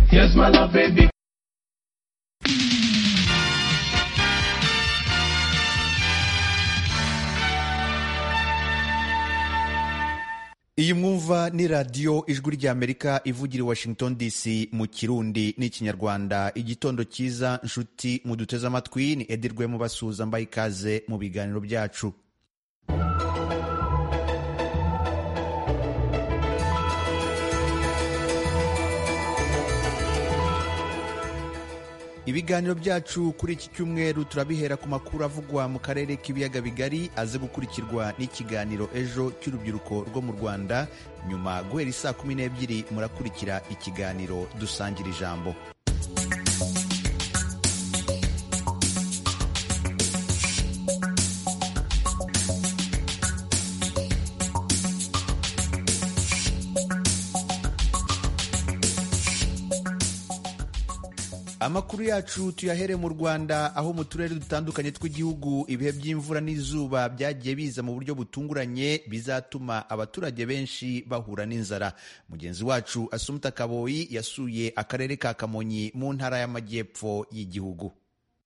Here's my love, baby. iyi mwumva ni radiyo ijwi ry'amerika ivugira i washington dc mu kirundi n'ikinyarwanda igitondo cyiza nshuti muduteze amatwi ni edi rwemu basuhuza mbaye ikaze mu biganiro byacu ibiganiro byacu kuri iki cyumweru turabihera ku makuru avugwa mu karere k'ibiyaga bigari aze gukurikirwa n'ikiganiro ejo cy'urubyiruko rwo mu rwanda nyuma guhera isaa kumi n'ebyiri murakurikira ikiganiro dusangira ijambo amakuru yacu tuyahere mu rwanda aho mu turere dutandukanye tw'igihugu ibihe by'imvura n'izuba byagiye biza mu buryo butunguranye bizatuma abaturage benshi bahura n'inzara mugenzi wacu asumuta kaboyi yasuye akarere ka kamonyi mu ntara y'amajyepfo y'igihugu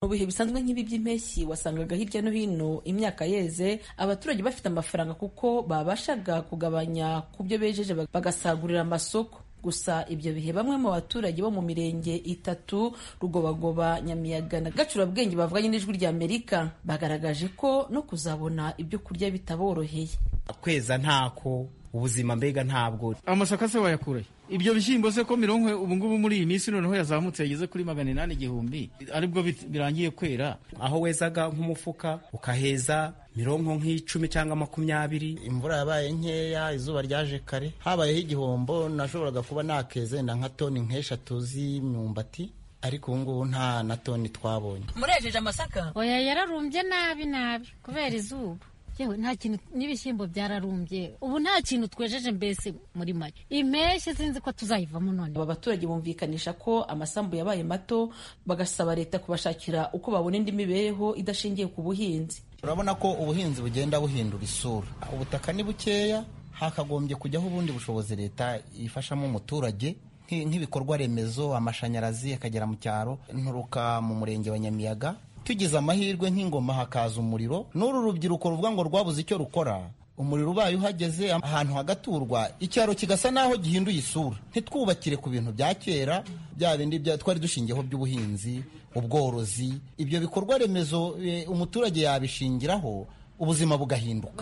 mu bihe bisanzwe nk'ibi by'impeshyi wasangaga hirya no hino imyaka yeze abaturage bafite amafaranga kuko babashaga kugabanya ku byo bejeje bagasagurira amasoko gusa ibyo bihe bamwe mu baturage bo mu mirenge itatu rugobagoba nyamiyaga na gacurabwenge bavuganye n'ijwi rya amerika bagaragaje ko no kuzabona ibyo kurya bitaboroheye kweza ntako ubuzima mbega ntabwo amasaka se wayakurahe ibyo bishyimbo se ko mirongo ubu ngubu muri iyi minsi noneho yazamutse yageze kuri magana inani igihumbi aribwo birangiye kwera aho wezaga nk'umufuka ukaheza mirongo nk'icumi cyangwa makumyabiri imvura yabaye nkeya izuba ryaje kare habayeho igihombo nashoboraga kuba nakezenda nka toni nk'eshatu z'imyumbati ariko ubu ngubu nta na toni twabonye murejeje amasaka oya yararumbye nabi nabi kubera izuba yewe nta kintu n'ibishyimbo byararumbye ubu nta kintu twejeje mbese muri make impeshyi sinzi ko tuzayivamo none aba baturage bumvikanisha ko amasambu yabaye mato bagasaba leta kubashakira uko babona indi mibereho idashingiye ku buhinzi urabona ko ubuhinzi bugenda buhindura isura ubutaka ni bukeya hakagombye kujyaho ubundi bushobozi leta ifashamo umuturage nk'ibikorwa remezo amashanyarazi akagera mu cyaro nturuka mu murenge wa nyamiyaga tugize amahirwe nk'ingoma hakaza umuriro n'uru rubyiruko ruvuga ngo rwabuze icyo rukora umuriro ubaye uhageze ahantu hagaturwa icyaro kigasa naho gihinduye isura ntitwubakire ku bintu bya kera bya bindi twari dushingiyeho by'ubuhinzi ubworozi ibyo bikorwa remezo umuturage yabishingiraho ubuzima bugahinduka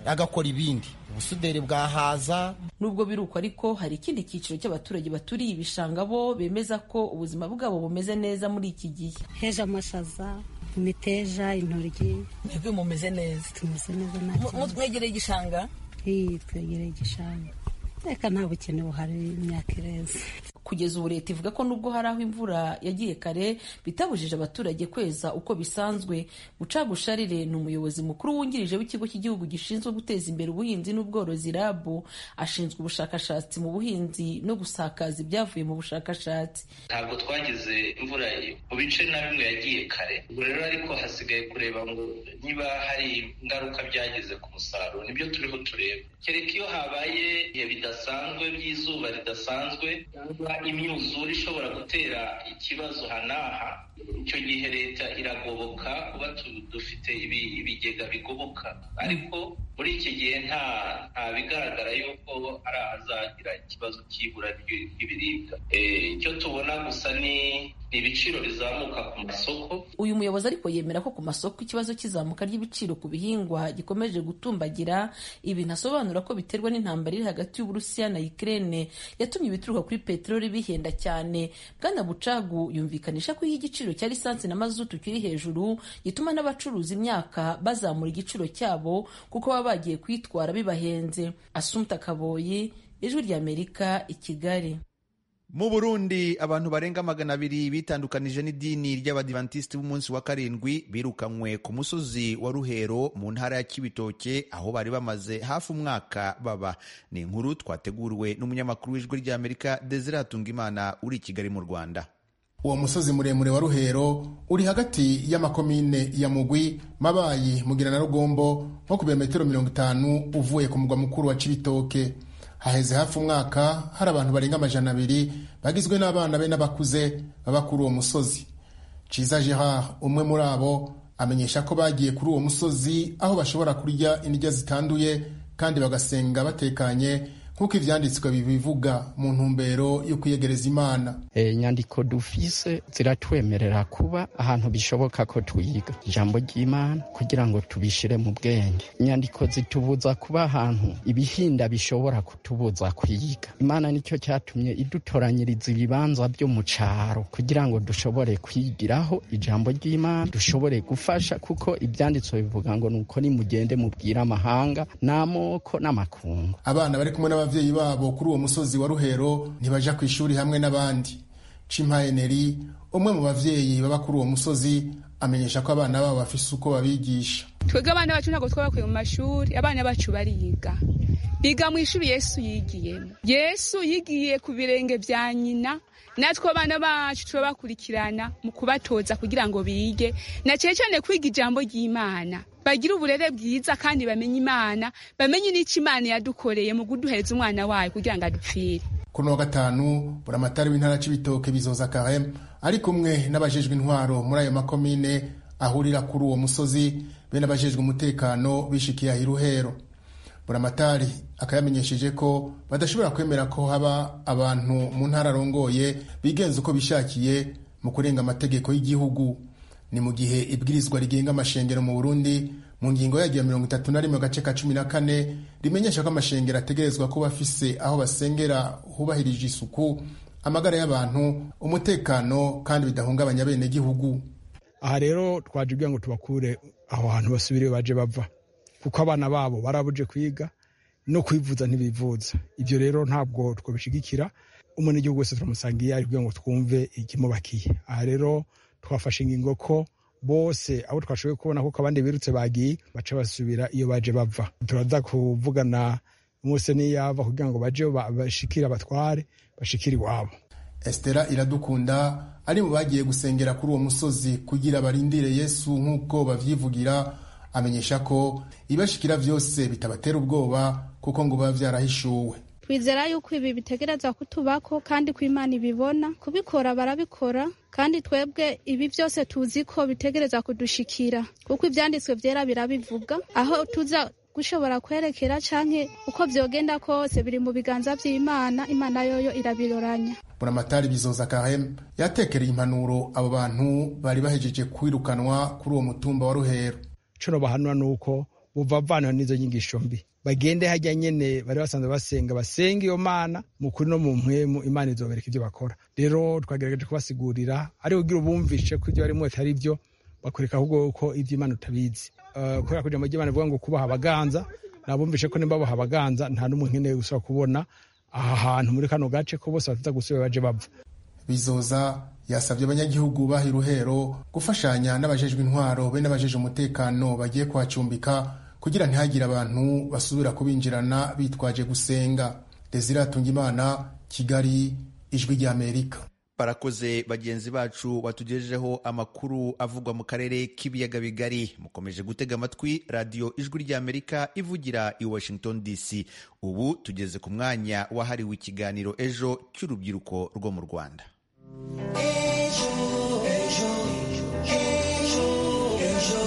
agakora ibindi ubusuderi bwahaza nubwo biruko ariko hari ikindi cyiciro cy'abaturage baturiye ibishanga bo bemeza ko ubuzima bwabo bumeze neza muri iki gihe heje amashaza imiteja intoryi mwebwe mumeze neza tumeze neza mutwegereye igishanga iyi twegereye igishanga reka nta bukene buhari imyaka ireze kugeza ubu leta ivuga ko nubwo hari aho imvura yagiye kare bitabujije abaturage kweza uko bisanzwe bucagusharire ni umuyobozi mukuru wungirije w'ikigo cy'igihugu gishinzwe guteza imbere ubuhinzi n'ubworozi rabu ashinzwe ubushakashatsi mu buhinzi no gusakaza ibyavuye mu bushakashatsi ntabwo twagize imvura mu bice na bimwe yagiye kare ubwo rero ariko hasigaye kureba ngo niba hari ingaruka byagize ku musaruro nibyo turiho tureba kereka iyo habaye ibihe bidasanzwe by'izuba ridasanzwe imyuzure ishobora gutera ikibazo hanaha icyo gihe leta iragoboka kuba dufite ibigega bigoboka ariko muri iki gihe nta nta bigaragara yuko hari ahazagira ikibazo cy'ibura ry'ibiribwa icyo tubona gusa ni ibiciro bizamuka ku masoko uyu muyobozi ariko yemera ko ku masoko ikibazo cy'izamuka ry'ibiciro ku bihingwa gikomeje gutumbagira ibintu asobanura ko biterwa n'intambara iri hagati y'uburusiya na Ukraine yatumye ibituruka kuri peteroli bihenda cyane bwana bucagu yumvikanisha ko iyo igiciro cya lisansi na mazutu kiri hejuru gituma n'abacuruza imyaka bazamura igiciro cyabo kuko baba bagiye kwitwara bibahenze asumta kaboyi ijwi ry'amerika i kigali mu burundi abantu barenga magana abiri bitandukanije n'idini ry'abadivantisiti b'umunsi wa karindwi birukanywe ku musozi wa ruhero mu ntara ya kibitoke aho bari bamaze hafi umwaka baba ni inkuru twateguriwe n'umunyamakuru w'ijwi ry'amerika desire hatungimana uri i kigali mu rwanda uwo musozi muremure wa ruhero uri hagati y'amakomine ya mugwi mabayi mugira na rugombo nko ku birometero mirongo itanu uvuye ku mugwa mukuru wa cibitoke haheze hafi umwaka hari abantu barenga amajana abiri bagizwe n'abana be n'abakuze baba kuri uwo musozi Ciza Gerard umwe muri abo amenyesha ko bagiye kuri uwo musozi aho bashobora kurya indyo zitanduye kandi bagasenga batekanye nk'uko ivyanditswe bibivuga mu ntumbero yo kwiyegereza imana e, nyandiko dufise ziratwemerera kuba ahantu bishoboka ko twiga ijambo ry'imana kugira ngo tubishire mu bwenge inyandiko zitubuza kuba ahantu ibihinda bishobora kutubuza kwiga imana nicyo cyatumye idutoranyiriza ibibanza byo mu caro kugira ngo dushobore kwigiraho ijambo ry'imana dushobore gufasha kuko ibyanditswe bivuga ngo nuko nimugende mubwire amahanga n'amoko n'amakungu abana bari kumwe n'abavyeyi babo kuri uwo musozi wa ruhero ntibaja ku ishuri hamwe n'abandi cimpayeneri umwe mu bavyeyi baba kuri uwo musozi amenyesha ko abana babo bafise uko babigisha twebwe abana bacu ntabwo twaba bakuye mu mashuri abana bacu bariga biga mu ishuri yesu yigiyemo yesu yigiye ku birenge vya nyina natwe abana bacu tuba bakurikirana mu kubatoza kugira ngo bige na cyane cyane kwiga ijambo ry'imana bagire uburere bwiza kandi bamenye imana bamenye n'icyo imana yadukoreye mu kuduhereza umwana wayo kugira ngo adupfire kuri uno wa gatanu buramatari w'intara c'ibitoke bizoza kahem ari kumwe n'abajejwe intwaro muri ayo makomine ahurira kuri uwo musozi be n'abajejwe umutekano bishikiye ahiruhero buramatari akayamenyesheje ko badashobora kwemera ko haba abantu mu ntara arongoye bigenza uko bishakiye mu kurenga amategeko y'igihugu ni mu gihe ibwirizwa rigenga amashengero mu burundi mu ngingo yaryo ya mirongo itatu na rimwe agace ka cumi na kane rimenyesha ko amashengero ategerezwa kuba afise aho basengera hubahirije isuku amagara y'abantu umutekano kandi bidahungabanya abenegihugu aha rero twaje kugira ngo tubakure aho hantu basubire baje bava kuko abana babo barabuje kwiga no kwivuza ntibivuza ibyo rero ntabwo twabishigikira umwe n'igihugu wese turamusangiye ari kugira ngo twumve ikimubakiye aha rero twafashe ingingo ko bose abo twashoboye kubona kuko abandi birutse bagiye baca basubira iyo baje bava turaza kuvugana bose n'iyava kugira ngo baje bashikire abatware bashikire iwabo estera iradukunda ari mu bagiye gusengera kuri uwo musozi kugira barindire yesu nk'uko bavyivugira amenyesha ko ibashikira vyose bitabatera ubwoba kuko ngo biba vyarahishuwe twizera yuko ibi bitegereza kutubako kandi ko imana ibibona kubikora barabikora kandi twebwe ibi byose tuzi ko bitegereza kudushikira kuko ibyanditswe byera birabivuga aho tuza gushobora kwerekera canke uko byogenda kose biri mu biganza by'imana imana yoyo irabiroranya buramatari bizoza kahem yatekereye impanuro abo bantu bari bahejeje kwirukanwa kuri uwo mutumba wa ruhero curo bahanura ni uko buvavana n'izo nyigisho mbi bagende hajya nyene bari basanzwe basenga basenga iyo mana mu kuri no mu mpwemu imana izobereka ibyo bakora rero twagerageje kubasigurira ari kugira ubumvishe ko ibyo barimo atari byo bakwereka ahubwo ko iby'imana utabizi uh, kubera ko ijambo ry'imana rivuga ngo kubaha abaganza nabumvishe ko nimba babaha abaganza nta n'umuntu nkeneye gusaba kubona aha hantu muri kano gace ko bose bataza gusubira baje bapfa bizoza yasabye abanyagihugu baha iruhero gufashanya n'abajejwe intwaro be n'abajeje umutekano bagiye kuhacumbika kugira ntihagire abantu basubira kubinjirana bitwaje gusenga desire imana kigali ijwi ry'amerika barakoze bagenzi bacu batugejejeho amakuru avugwa mu karere k'ibiyaga bigari mukomeje gutega amatwi radiyo ijwi ry'amerika ivugira i washington dc ubu tugeze ku mwanya wahariwe ikiganiro ejo cy'urubyiruko rwo mu rwanda ejo ejo ejo ejo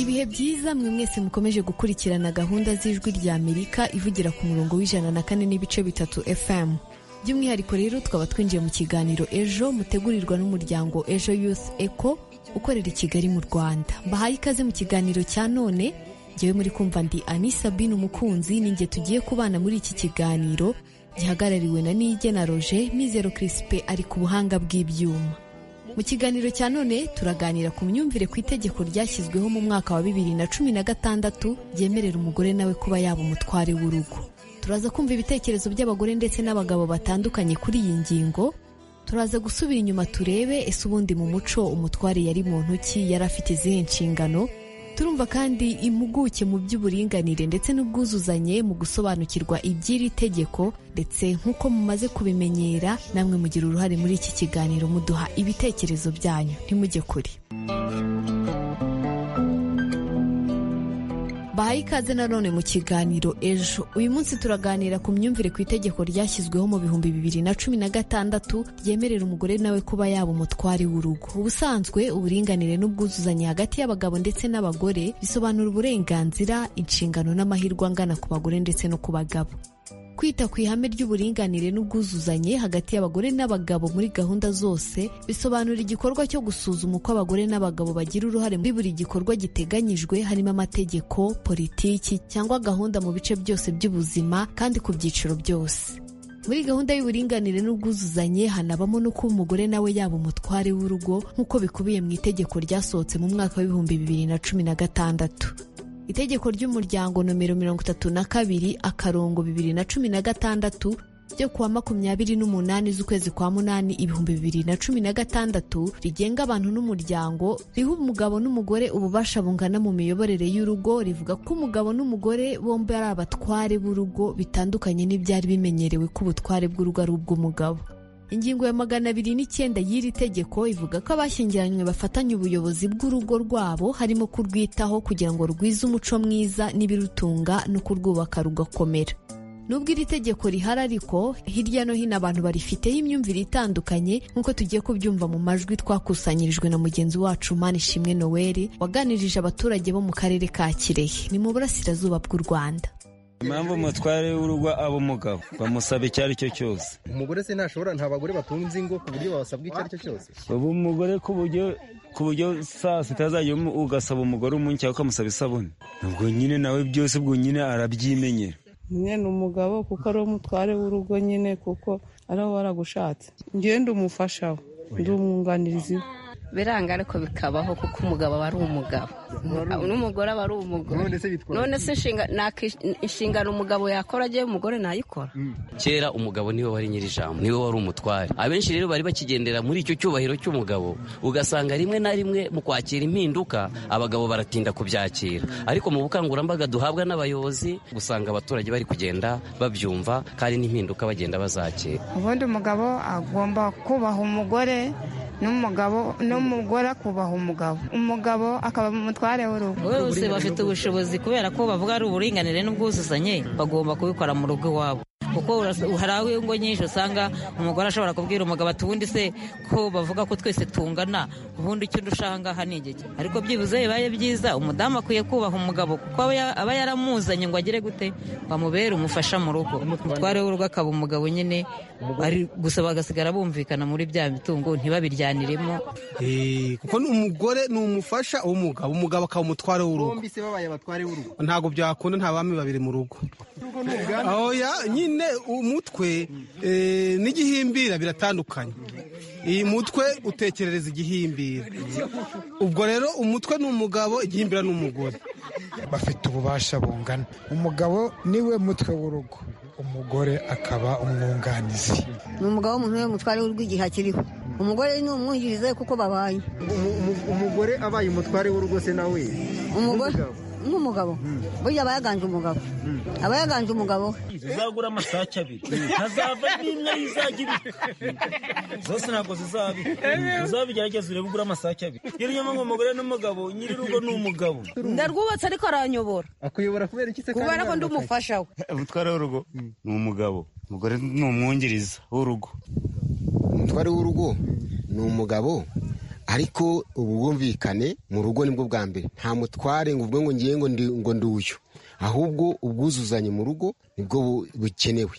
ibihe byiza mwe mwese mukomeje gukurikirana gahunda z'ijwi rya amerika ivugira ku murongo w'ijana na kane n'ibice bitatu fm by'umwihariko rero twaba twinjiye mu kiganiro ejo mutegurirwa n'umuryango ejo youth eco ukorera i kigali mu rwanda mbahaye ikaze mu kiganiro cya none ngewe muri kumva ndi ani sabine umukunzi ninjye tugiye kubana muri iki kiganiro gihagarariwe na nige na roger mizero kirisipe ari ku buhanga bw'ibyuma mu kiganiro cya none turaganira ku myumvire ku itegeko ryashyizweho mu mwaka wa bibiri na cumi na gatandatu ryemerera umugore nawe kuba yaba umutware w'urugo turaza kumva ibitekerezo by'abagore ndetse n'abagabo batandukanye kuri iyi ngingo turaza gusubira inyuma turebe ese ubundi mu muco umutware yari mu ntoki yari afite izihe nshingano turumva kandi impuguke mu by'uburinganire ndetse n'ubwuzuzanye mu gusobanukirwa iby'iri tegeko ndetse nk'uko mumaze kubimenyera namwe mugira uruhare muri iki kiganiro muduha ibitekerezo byanyu ntimujye kure bahaye ikaze nanone mu kiganiro ejo uyu munsi turaganira ku myumvire ku itegeko ryashyizweho mu bihumbi bibiri na cumi na gatandatu ryemerera umugore nawe kuba yaba umutware w'urugo ubusanzwe uburinganire n'ubwuzuzanye hagati y'abagabo ndetse n'abagore bisobanura uburenganzira inshingano n'amahirwe angana ku bagore ndetse no ku bagabo kwita ku ihame ry'uburinganire n'ubwuzuzanye hagati y'abagore n'abagabo muri gahunda zose bisobanura igikorwa cyo gusuzuma uko abagore n'abagabo bagira uruhare muri buri gikorwa giteganyijwe harimo amategeko politiki cyangwa gahunda mu bice byose by'ubuzima kandi ku byiciro byose muri gahunda y'uburinganire n'ubwuzuzanye hanabamo no kuba umugore nawe yaba umutware w'urugo nk'uko bikubiye mu itegeko ryasohotse mu mwaka w'ibihumbi bibiri na cumi na gatandatu itegeko ry'umuryango nomero mirongo itatu na kabiri akarongo bibiri na cumi na gatandatu ryo kuwa makumyabiri n'umunani z'ukwezi kwa munani ibihumbi bibiri na cumi na gatandatu rigenga abantu n'umuryango riha umugabo n'umugore ububasha bungana mu miyoborere y'urugo rivuga ko umugabo n'umugore bombi ari abatware b'urugo bitandukanye n'ibyari bimenyerewe ko ubutware bw'urugo ari ubw'umugabo ingingo ya magana abiri n'icyenda y'iri tegeko ivuga ko abashyingiranywe bafatanya ubuyobozi bw'urugo rwabo harimo kurwitaho kugira ngo rwize umuco mwiza n'ibirutunga no kurwubaka rugakomera nubwo iri tegeko rihari ariko hirya no hino abantu barifiteho imyumvire itandukanye nk'uko tugiye kubyumva mu majwi twakusanyirijwe na mugenzi wacu manishimwe noweli waganirije abaturage bo mu karere ka kirehe ni mu burasirazuba bw'u rwanda impamvu umutware w'urugo aba umugabo bamusaba icyo ari cyo cyose umugore se ntashobora nta bagore batunze ingo ku buryo babasabwa icyo ari cyo cyose ubu umugore ku buryo ku buryo saa sita azajya ugasaba umugore umunsi cyangwa ukamusaba isabune ubwo nyine nawe byose ubwo nyine arabyimenyera nyine ni umugabo kuko ari umutware w'urugo nyine kuko ariho waragushatse ngende umufasha we ndi umwunganizi we biranga ariko bikabaho kuko umugabo aba ari umugabo n'umugore aba ari umugore none se inshingano umugabo yakora agiye umugore nayikora kera umugabo niwe wari nyir'ijambo niwe wari umutware abenshi rero bari bakigendera muri icyo cyubahiro cy'umugabo ugasanga rimwe na rimwe mu kwakira impinduka abagabo baratinda kubyakira ariko mu bukangurambaga duhabwa n'abayobozi usanga abaturage bari kugenda babyumva kandi n'impinduka bagenda bazakira ubundi umugabo agomba kubaha umugore n'umugabo n'umugore akubaha umugabo umugabo akaba umutware w'urugo bose bafite ubushobozi kubera ko bavuga ari uburinganire n'ubwuzuzanye bagomba kubikora mu rugo iwabo kuko hari ingo nyinshi usanga umugore ashobora kubwira umugabo ati ubundi se ko bavuga ko twese tungana ubundi icyo ndushaho ngaha ni igihe ariko byibuze bibaye byiza umudamu akwiye kubaha umugabo kuko aba yaramuzanye ngo agire gute bamubere umufasha mu rugo umutware w'urugo akaba umugabo nyine gusa bagasigara bumvikana muri bya mitungo ntibabiryaniremo kuko umugore ni umufasha w'umugabo umugabo akaba umutware w'urugo ntabwo byakunda nta bami babiri mu rugo nyine umutwe n'igihimbira biratandukanye iyi mutwe utekerereza igihimbira ubwo rero umutwe ni umugabo igihimbira ni umugore bafite ububasha bungana umugabo niwe mutwe w'urugo umugore akaba umwunganizi ni umugabo w'umuntu we mutware w'urugo igihe akiriho umugore ni umwungirize kuko babaye umugore abaye umutware w'urugo se nawe umugore nk'umugabo burya aba yaganje umugabo aba yaganje umugabo uzagura amasake abiri hazava n'imwe yizagira zose ntabwo zizaba uzabigerageza urebe ugura amasake abiri yari ngo umugore n'umugabo nyir'urugo ni umugabo ndarwubatse ariko aranyobora akuyobora kubera iki se kubera ko ndi umufasha we umutware w'urugo ni umugabo umugore ni umwungiriza w'urugo umutware w'urugo ni umugabo ariko ubu bwumvikane mu rugo nibwo bwa mbere nta mutware ngo ubwo ngo ngiye ngo nduyu ahubwo ubwuzuzanye mu rugo nibwo bukenewe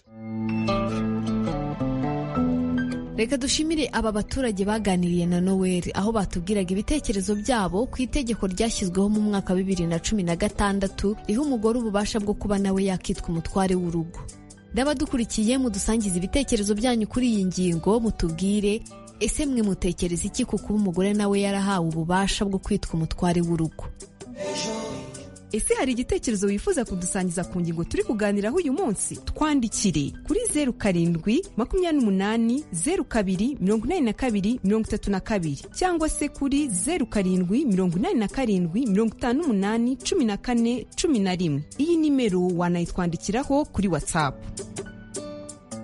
reka dushimire aba baturage baganiriye na noweli aho batubwiraga ibitekerezo byabo ku itegeko ryashyizweho mu mwaka wa bibiri na cumi na gatandatu riha umugore ububasha bwo kuba nawe yakitwa umutware w'urugo n'abadukurikiye mudusangiza ibitekerezo byanyu kuri iyi ngingo mutubwire ese mwe mutekereza iki ku kuba umugore nawe yarahawe ububasha bwo kwitwa umutware w'urugo ese hari igitekerezo wifuza kudusangiza ku ngingo turi kuganiraho uyu munsi twandikire kuri zeru karindwi makumyabiri n'umunani zeru kabiri mirongo inani na kabiri mirongo itatu na kabiri cyangwa se kuri zeru karindwi mirongo inani na karindwi mirongo itanu n'umunani cumi na kane cumi na rimwe iyi nimero wanayitwandikiraho kuri watsapu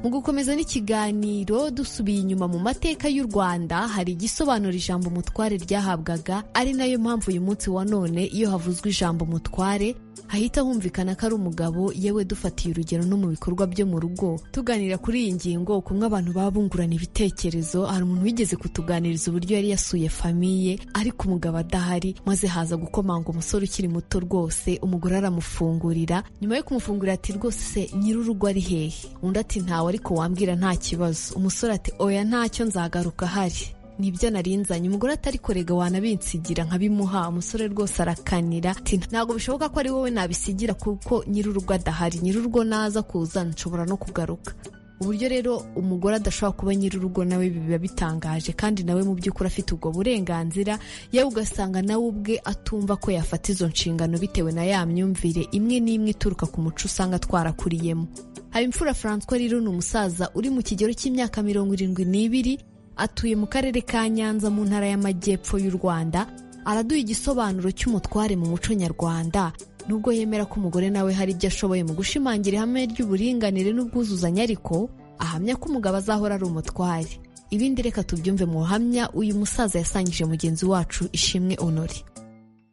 mu gukomeza n'ikiganiro dusubiye inyuma mu mateka y'u rwanda hari igisobanura ijambo umutware ryahabwaga ari nayo mpamvu uyu munsi wa none iyo havuzwe ijambo umutware hahita humvikana ko ari umugabo yewe dufatiye urugero no mu bikorwa byo mu rugo tuganira kuri iyi ngingo kumwe abantu baba bungurana ibitekerezo hari umuntu wigeze kutuganiriza uburyo yari yasuye famiye ariko umugabo adahari maze haza gukomanga umusore ukiri muto rwose umugore aramufungurira nyuma yo kumufungurira ati rwose se nyir'urugo ari hehe undi ati ntawe ariko wambwira nta kibazo umusore ati oya ntacyo nzagaruka ahari nibyo narinzanye umugore atari kurega wanabinsigira nkabimuha umusore rwose arakanira ati ntabwo bishoboka ko ari wowe nabisigira kuko nyir'urugo adahari nyir'urugo naza kuza nshobora no kugaruka uburyo rero umugore adashobora kuba nyir'urugo nawe biba bitangaje kandi nawe mu by'ukuri afite ubwo burenganzira yewe ugasanga nawe ubwe atumva ko yafata izo nshingano bitewe na ya myumvire imwe n'imwe ituruka ku muco usanga twarakuriyemo habimfura francois rero ni umusaza uri mu kigero cy'imyaka mirongo irindwi n'ibiri atuye mu karere ka nyanza mu ntara y'amajyepfo y'u rwanda araduha igisobanuro cy'umutware mu muco nyarwanda nubwo yemera ko umugore nawe hari ibyo ashoboye mu gushimangira ihame ry'uburinganire n'ubwuzuzanye ariko ahamya ko umugabo azahora ari umutware ibindi reka tubyumve mu buhamya uyu musaza yasangije mugenzi wacu ishimwe onori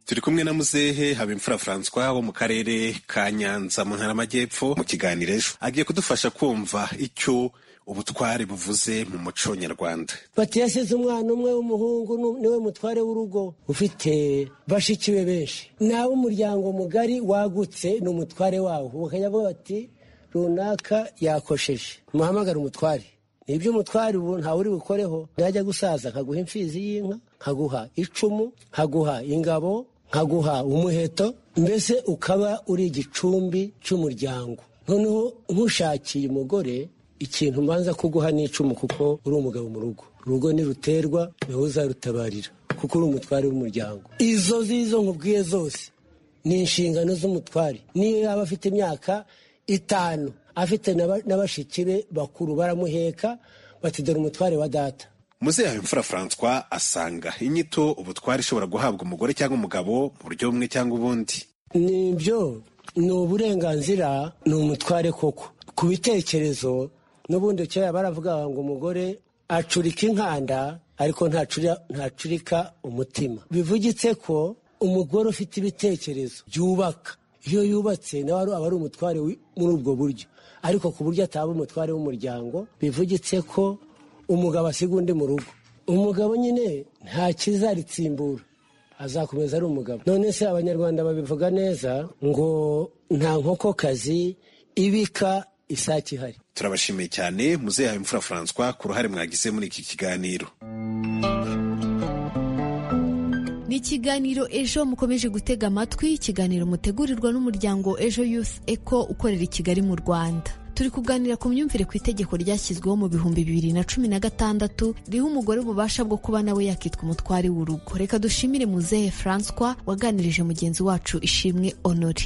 turi kumwe na muzehe habimfura francois wo mu karere ka nyanza mu ntara y'amajyepfo mu kiganiro ejo agiye kudufasha kumva icyo ubutware buvuze mu muco nyarwanda bati yasize umwana umwe w'umuhungu nu- niwe mutware w'urugo ufite bashiki be benshi nawe umuryango mugari wagutse ni umutware wawo bakajya bavuga bati runaka yakosheje muhamagara umutware nibyo umutware ubu ntawe uri bukoreho najya gusaza nkaguha imfizi y'inka nkaguha icumu nkaguha ingabo nkaguha umuheto mbese ukaba uri igicumbi cy'umuryango noneho nkushakiye umugore ikintu mbanza kuguha ni icumu kuko uri umugabo mu rugo urugo niruterwa nawe uzarutabarira kuko uri umutware w'umuryango izo zizo nkubwiye zose ni inshingano z'umutware niyo yaba afite imyaka itanu afite n'aba- n'abashiki be bakuru baramuheka bati dore umutware wa data muzehe habimfura francois asanga inyito ubutware ishobora guhabwa umugore cyangwa umugabo mu buryo bumwe cyangwa ubundi nibyo ni uburenganzira ni umutware koko ku bitekerezo n'ubundi kera baravugaga ngo umugore acurika inkanda ariko ntacurira- ntacurika umutima bivugitse ko umugore ufite ibitekerezo byubaka iyo yubatse nawe ari- aba ari umutware wi- muri ubwo buryo ariko ku buryo ataba umutware w'umuryango bivugitse ko umugabo asiga undi mu rugo umugabo nyine nta kizaritsimbura azakomeza ari umugabo none se abanyarwanda babivuga neza ngo nta nkokokazi ibika isake ihari turabashimiye cyane muzehe habimfura francois ku ruhare mwagize muri iki kiganiro ni ikiganiro ejo mukomeje gutega amatwi ikiganiro mutegurirwa n'umuryango ejo youth eco ukorera i kigali mu rwanda turi kuganira ku myumvire ku itegeko ryashyizweho mu bihumbi bibiri na cumi na gatandatu riha umugore ububasha bwo kuba nawe yakitwa umutware w'urugo reka dushimire muzehe francois waganirije mugenzi wacu ishimwe honore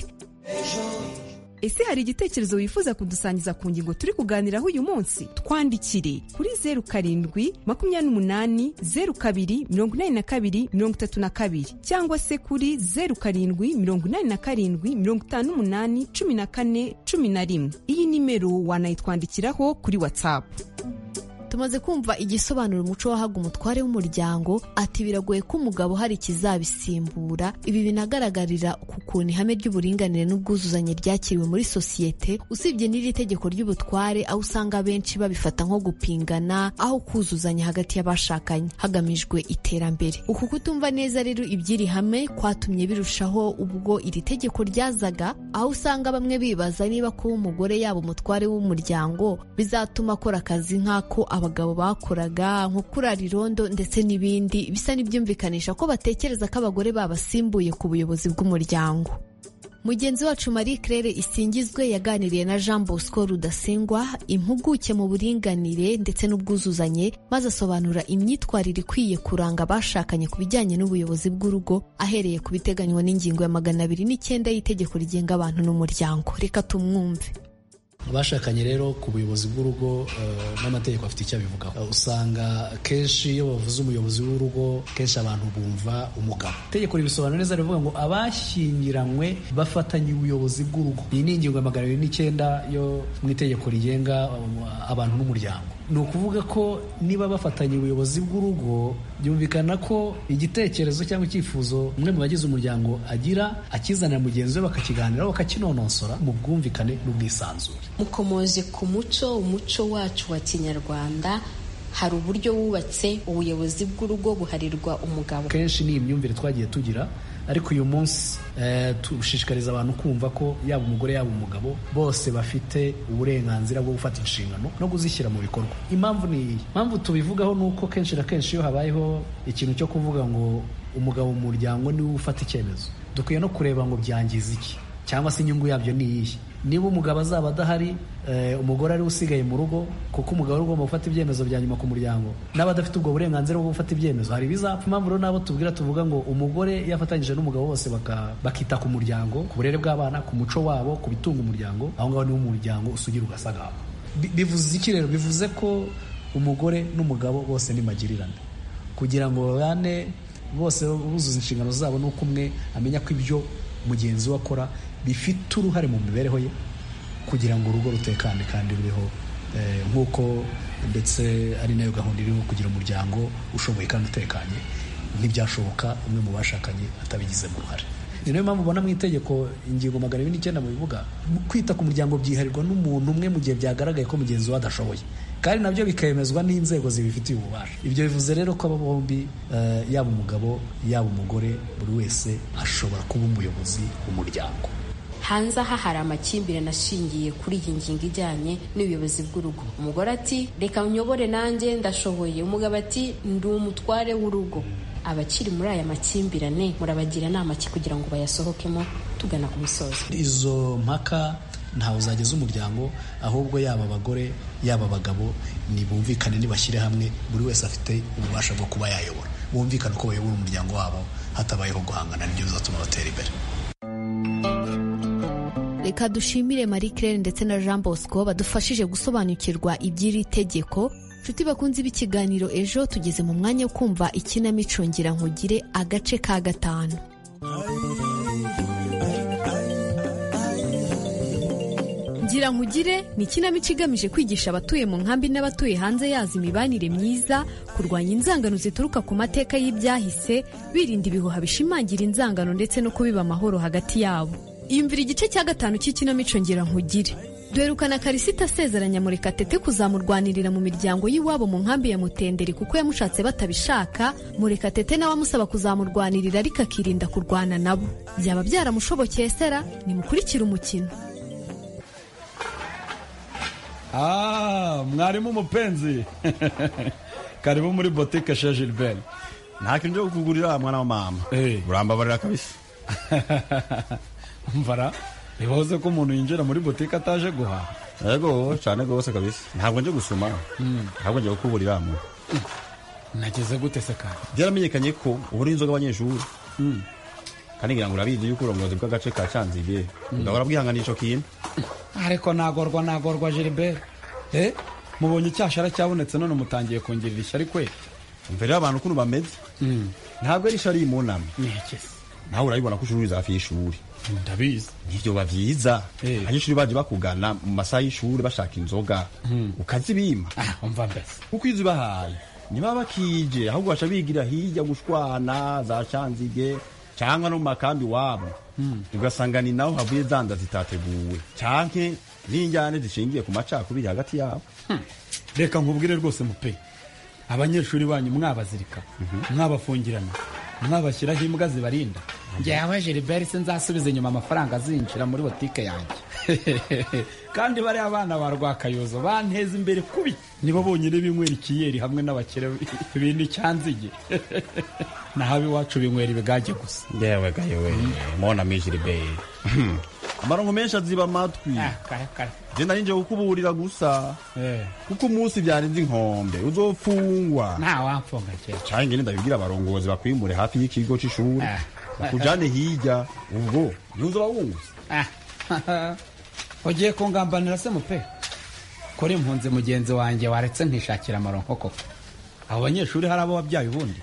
ese hari igitekerezo wifuza kudusangiza ku ngingo turi kuganiraho uyu munsi twandikire kuri zeru karindwi makumyabiri n'umunani zeru kabiri mirongo inani na kabiri mirongo itatu na kabiri cyangwa se kuri zeru karindwi mirongo inani na karindwi mirongo itanu n'umunani cumi na kane cumi na rimwe iyi nimero wanayitwandikiraho kuri watsapu tumaze kumva igisobanura umuco wahaga umutware w'umuryango ati biragoye ko umugabo hari ikizabisimbura ibi binagaragarira ku kuntu ihame ry'uburinganire n'ubwuzuzanye ryakiriwe muri sosiyete usibye n'iri tegeko ry'ubutware aho usanga abenshi babifata nko gupingana aho kuzuzanya hagati y'abashakanye hagamijwe iterambere uku kutumva neza rero iby'iri hame kwatumye birushaho ubwo iri tegeko ryazaga aho usanga bamwe bibaza niba kuba umugore yaba umutware w'umuryango bizatuma akora akazi nk'ako abagabo bakoraga nko kurara irondo ndetse n'ibindi bisa n'ibyumvikanisha ko batekereza ko abagore babasimbuye ku buyobozi bw'umuryango mugenzi wacu marie claire isingizwe yaganiriye na jean bosco rudasingwa impuguke mu buringanire ndetse n'ubwuzuzanye maze asobanura imyitwarire ikwiye kuranga abashakanye ku bijyanye n'ubuyobozi bw'urugo ahereye ku biteganywa n'ingingo ya magana abiri n'icyenda y'itegeko rigenga abantu n'umuryango reka tumwumve abashakanye rero ku buyobozi bw'urugo eh, n'amategeko afite icyo abivugaho Eh, usanga kenshi iyo bavuze umuyobozi w'urugo kenshi abantu bumva umugabo itegeko ribisobanura neza rivuga ngo abashyingiranywe bafatanye ubuyobozi bw'urugo iyi ni ingingo ya magana abiri n'icyenda yo mu itegeko rigenga um, abantu n'umuryango ni ukuvuga ko niba bafatanya ubuyobozi bw'urugo byumvikana ko igitekerezo cyangwa icyifuzo umwe mu bagize umuryango agira akizanira mugenzi we bakakiganiraho bakakinonosora mu bwumvikane n'ubwisanzure mukomoje ku muco umuco wacu wa kinyarwanda hari uburyo wubatse ubuyobozi bw'urugo buharirwa umugabo kenshi ni imyumvire twagiye tugira ariko uyu munsi eh, dushishikariza abantu kumva ko yaba umugore yaba umugabo bose bafite uburenganzira bwo gufata inshingano no kuzishyira mu bikorwa impamvu ni iyi impamvu tubivugaho ni uko kenshi na kenshi iyo habayeho ikintu cyo kuvuga ngo umugabo mu muryango niwe ufata icyemezo dukwiye no kureba ngo byangiza iki cyangwa se inyungu yabyo ni iyihe niba umugabo azaba adahari eh, umugore ariwe usigaye mu rugo kuko umugabo ari ugomba gufata ibyemezo bya nyuma ku muryango n'abadafite ubwo burenganzira bwo gufata ibyemezo hari ibizapfa impamvu rero n'abo tubwira tuvuga ngo umugore iyo afatanyije n'umugabo bose baka- bakita ku muryango ku burere bw'abana ku muco wabo ku bitunga umuryango aho ngaho niho umuryango usugira ugasagamba Bi- bivuze iki rero bivuze ko umugore n'umugabo bose ni magirirane kugira ngo babane bose buzuza inshingano zabo ni uko umwe amenya ko ibyo mugenzi we akora bifite uruhare mu mibereho ye kugira ngo urugo rutekane kandi ruriho eh, nk'uko ndetse ari nayo gahunda irimo kugira umuryango ushoboye kandi utekanye ntibyashoboka umwe mu bashakanye atabigizemo uruhare ni nayo mpamvu ubona mu itegeko ingingo magana abiri n'icyenda mubivuga kwita ku muryango byiharirwa n'umuntu umwe mu gihe byagaragaye ko mugenzi we adashoboye kandi nabyo bikemezwa n'inzego zibifitiye ububasha ibyo bivuze rero ko aba bombi eh, yaba umugabo yaba umugore buri wese ashobora kuba umuyobozi w'umuryango hanze aha hari amakimbirane ashingiye kuri iyi ngingo ijyanye n'ubuyobozi bw'urugo umugore ati reka nyobore nanjye ndashoboye umugabo ati ndi umutware w'urugo abakiri muri aya makimbirane murabagira inama ki kugira ngo bayasohokemo tugana ku musozo izo mpaka ntawe uzageza umuryango ahubwo yaba abagore yaba abagabo ni bumvikane nibashyire hamwe buri wese afite ububasha bwo kuba yayobora bumvikane uko bayobora umuryango wabo hatabayeho guhangana nibyo bizatuma batera imbere reka dushimire marie claire ndetse na jean bosco badufashije gusobanukirwa iby'iri tegeko nshuti bakunze b'ikiganiro ejo tugeze mu mwanya wo kumva ikinamico ngira nkugire agace ka gatanu ngira nkugire ni ikinamico igamije kwigisha abatuye mu nkambi n'abatuye hanze yazo imibanire myiza kurwanya inzangano zituruka ku mateka y'ibyahise birinda ibihuha bishimangira inzangano ndetse no kubiba amahoro hagati yabo iyumvira igice cya gatanu cy'ikinamico ngira nkugire duherukana karisita asezeranya murekatete kuzamurwanirira mu miryango y'iwabo mu nkambi ya mutenderi kuko yamushatse batabishaka murekatete nawe amusaba kuzamurwanirira ariko akirinda kurwana nabo byaba byaramushobokeye sera nimukurikire umukino Ah, mwarimu mupenzi karibu muri botike chez Gilbert nta kintu cyo kukugurira mwana wa mama urambabarira kabisa mvara bibahoze ko umuntu yinjira muri botike ataje guhaha yego cyane rwose kabisa ntabwo nje gusoma ntabwo nje kukuburiramo nageze gute se kandi byaramenyekanye ko ubura inzoga abanyeshuri kandi ngira ngo urabizi yuko uburongozi bw'agace ka cyanzige ugahora bwihanganisha kintu ariko nagorwa nagorwa gilbert eh mubonye icyashara cyabonetse none mutangiye kongera ishyari kwe mbere y'abantu ukuntu bameze ntabwo ari ishari mu nama nawe urabibona ko ushuri hafi y'ishuri ndabizi nibyo biba byiza abanyeshuri baje bakugana mu masaha y'ishuri bashaka inzoga ukazibima umva mbese kuko iyo uzibahaye niba bakije ahubwo baca bigira hirya gushwana za canzige cyangwa no mu makambi wabo ugasanga ni naho havuye zanda zitateguwe canke n'injyane zishingiye ku macakubiri hagati yabo reka nkubwire rwose mupe abanyeshuri banyu mwabazirika mwabafungirana mwabashyiraho imbwa zibarinda njyewe gilbert se nzasubiza inyuma amafaranga azinjira muri botike yanjye kandi bariya abana ba rwakayozo banteza imbere kubi nibo bonyine binywera ikiyeri hamwe n'abakire bintu icyanzige naho iwacu binywera ibigage gusa yewe ga yewe mona mi gilbert amarongo menshi aziba amatwi genda ninje kukuburira gusa kuko umunsi byarenze inkombe uzofungwa ntawamfunga cyera cyane ngene ndabibwira abarongozi bakwimure hafi y'ikigo c'ishuri bakujane hirya ubwo niwuzoba wungutse ugiye kungambanira se mupe kuri mpunzi mugenzi wanjye waretse nkishakira amaronko koko abo banyeshuri hari abo wabyaye ubundi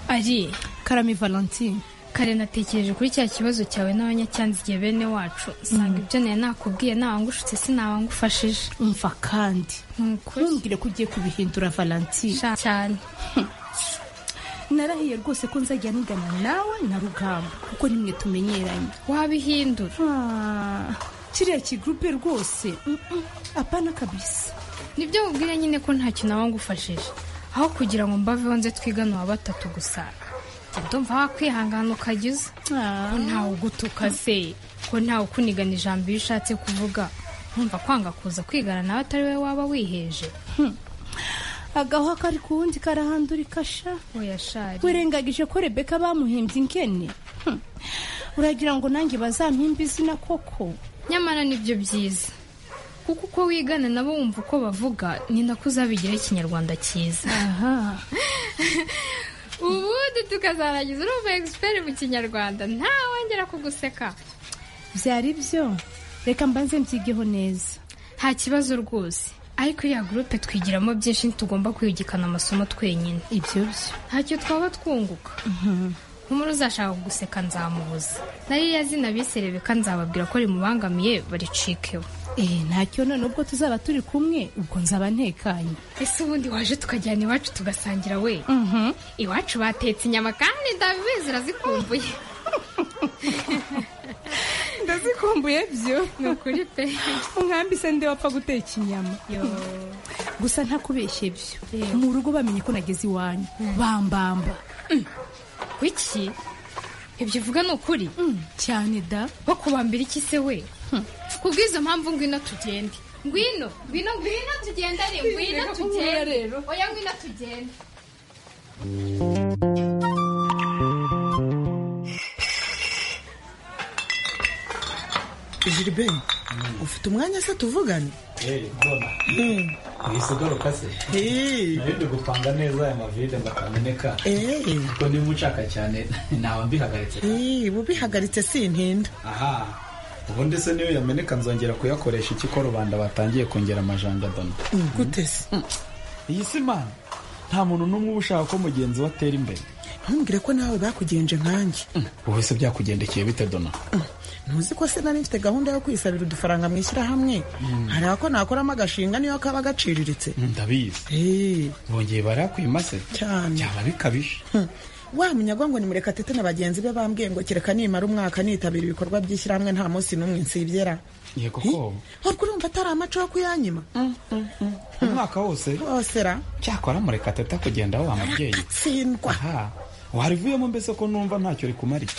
ari karame valentine kare natekereje kuri cya kibazo cyawe n'abanyacyanzigiye bene wacu nsanga ibyo nayo nakubwiye ntawangushutse sinabangufashije mva kandi ntumbwire ko ugiye kubihindura valentine cyane narahiye rwose ko nzajya nigana nawe na rugamba kuko nimwe tumenyeranye wabihindura kiriya kigurupe rwose mm, mm, apana kabisa nibyo mubwire nyine ko ntacyo nabangufashije aho kugira ngo mbaveho nze twigana uwa batatu gusa ndumva wakwihangana ukagiza ko ntawe ugutuka se ko ntawe ukuniganira ijambo iyo ushatse kuvuga nkumva kwanga kuza kwigana nawe atari we waba wiheje agaho kari ku wundi karahandurika sha oya shari wirengagije ko rebeka bamuhimbye ingene Hmm. uragira ngo nanjye bazampimbe izina koko nyamara nibyo byiza kuko uko wigana nabo wumva uko bavuga ni nako uzabigira ikinyarwanda cyiza ubundi tukazarangiza urumva egisiperi mu kinyarwanda ntawongera kuguseka byari byo reka mbanze mbyigeho neza nta kibazo rwose ariko iriya gurupe twigiramo byinshi ntitugomba kwigikana amasomo twenyine ibyo byo ntacyo twaba twunguka nk'umuntu uzashaka kuguseka nzamubuza nariya zina bise rebeka nzababwira ko rimubangamiye baricikeho Eh, ntacyo none ubwo tuzaba turi kumwe ubwo nzaba ntekanye ese ubundi waje tukajyana iwacu tugasangira we iwacu batetse inyama kandi ndabibizi urazikumbuye ndazikumbuye byo ni ukuri pe umwambise nde wapfa guteka inyama gusa ntakubeshye byo mu rugo bamenye ko nageze iwanyu bambamba kuki ibyo uvuga ni ukuri cyane da wo kubambira iki se we kubw'izo mpamvu ngwino tugende ngwino ngwino ngwino tugenda re ngwino tugende oya ngwino tugende Gilbert ufite umwanya se tuvugane Mm. ni isidoro kase nabindi gupanga neza aya mavide mbakameneka kuko niba ucaka cyane ntawe mbihagaritse Eh, ubihagaritse sintinda aha ubundi se niyo yameneka nzongera kuyakoresha iki ko rubanda batangiye kongera amajanja dona gute se iyi si mana nta muntu n'umwe uba ushaka ko mugenzi we atera imbere ntumbwire ko nawe bakugenje nkanjye wowe se byakugendekeye bite dona ntuzi ko se nari mfite gahunda yo kwisabira udufaranga mu ishyirahamwe hareba ko nakoramo agashinga niyo kaba gaciriritse ndabizi bongeye barakwima se cyane byaba bikabije wa munyagwa ngo ni murekatete na bagenzi be bambwiye ngo kereka nimara umwaka nitabira ibikorwa by'ishyirahamwe nta munsi n'umwe nsibyera yego ko urwo urumva atari amaco yo kuyanyima umwaka wose wose ra cyakora mureka tata kugenda wa mubyeyi tsindwa aha warivuyemo mbese ko numva ntacyo rikumariye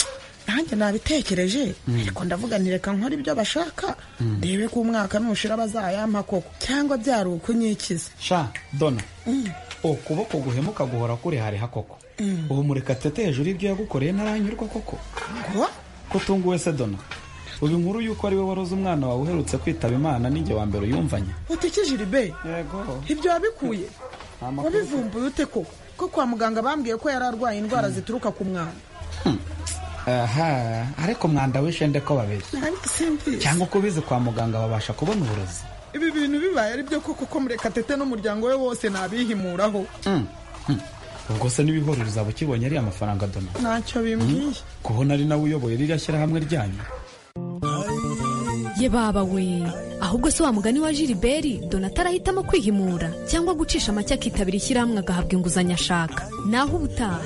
nanjye nabitekereje ariko ndavuga nti reka nkore ibyo bashaka ndebe ko umwaka nushira bazayampa koko cyangwa byari ukunyikiza sha dona ukuboko guhemuka guhora kure hariha koko ubu murekatete hejuru y'ibyo yagukoreye ntaranyurwa koko ngo kutunguwe se dona ubu inkuru y'uko ari we waroze umwana wawe uherutse kwitaba imana ninjye wa mbere uyumvanye utikije iribe ibyo wabikuye makuru wabivumbuye ute koko ko kwa muganga bambwiye ko yari arwaye indwara zituruka ku mwanda aha ariko umwanda w'ishende ko babeshya simbizi cyangwa uko ubizi kwa muganga babasha kubona uburozi ibi bintu bibaye ari byo koko ko murekatete n'umuryango we wose nabihimuraho Mm, mm. ubwo se n'ibihorero uzaba ukibonye ariya mafaranga dona ntacyo bimbwiye kubona ari nawe uyoboye ririya shyirahamwe ryanyu ye baba we ahubwo se wa mugani wa jiliberi donatara ahitamo kwihimura cyangwa gucisha make akitabira ishyirahamwe agahabwa inguzanyo ashaka naho ubutaha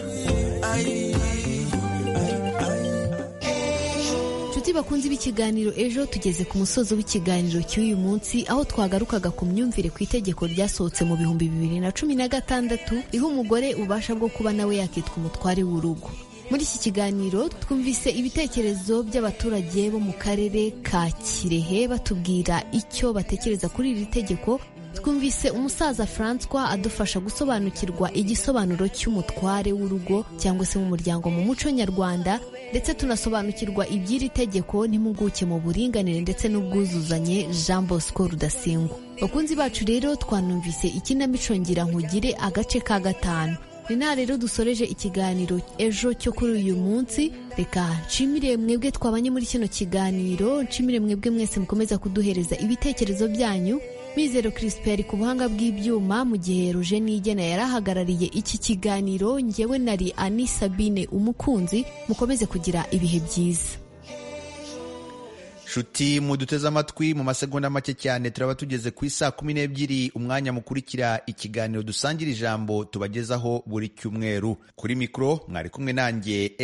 nshuti bakunze b'ikiganiro ejo tugeze ku musozo w'ikiganiro cy'uyu munsi aho twagarukaga ku myumvire ku itegeko ryasohotse mu bihumbi bibiri na cumi na gatandatu riha umugore ububasha bwo kuba nawe yakitwa umutware w'urugo muri iki kiganiro twumvise ibitekerezo by'abaturage bo mu karere ka kirehe batubwira icyo batekereza kuri iri tegeko twumvise umusaza francois adufasha gusobanukirwa igisobanuro cy'umutware w'urugo cyangwa se w'umuryango mu muco nyarwanda ndetse tunasobanukirwa iby'iri tegeko n'impuguke mu buringanire ndetse n'ubwuzuzanye jean bosco rudasingwa bakunzi bacu rero twanumvise ikinamico ngira nkugire agace ka gatanu ni naha rero dusoreje ikiganiro ejo cyo kuri uyu munsi reka nshimire mwebwe twabanye muri kino kiganiro nshimire mwebwe mwese mukomeza kuduhereza ibitekerezo byanyu Bizero Crispin ari ku buhanga bw'ibyuma mu gihe Eugene Igena yari ahagarariye iki kiganiro njyewe nari Ani Sabine umukunzi mukomeze kugira ibihe byiza shuti muduteze amatwi mu masegonda make cyane turaba tugeze ku isaa kumi n'ebyiri umwanya mukurikira ikiganiro dusangira ijambo tubagezaho buri cyumweru kuri mikoro mwari kumwe nanjye